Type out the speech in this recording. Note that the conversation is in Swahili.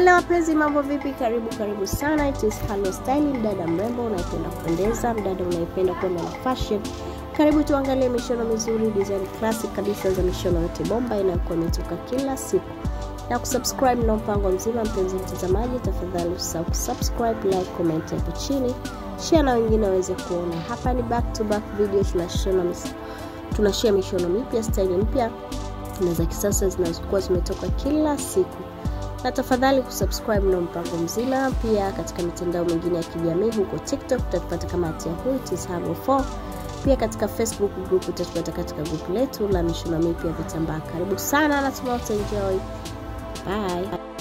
Hello wapenzi, mambo vipi? Karibu karibu sana. It is Hello Style, mdada mrembo unayependa kupendeza, mdada unayependa kwenda na fashion. Karibu tuangalie mishono mizuri, design classic kabisa za mishono yote bomba inayokuwa imetoka kila siku na kusubscribe na mpango mzima. Mpenzi mtazamaji, tafadhali usisahau kusubscribe, like, comment hapo chini, share na wengine waweze kuona. Hapa ni back to back video, tunashona mis- tunashare mishono mipya, style mpya na za kisasa zinazokuwa zimetoka kila siku na tafadhali kusubscribe na mpango mzima. Pia katika mitandao mingine ya kijamii huko TikTok utatupata kama @yahoo it is Habo 4 pia katika Facebook group utatupata katika group letu la mishono mipya vitambaa. Karibu sana, natumai utaenjoy. Bye.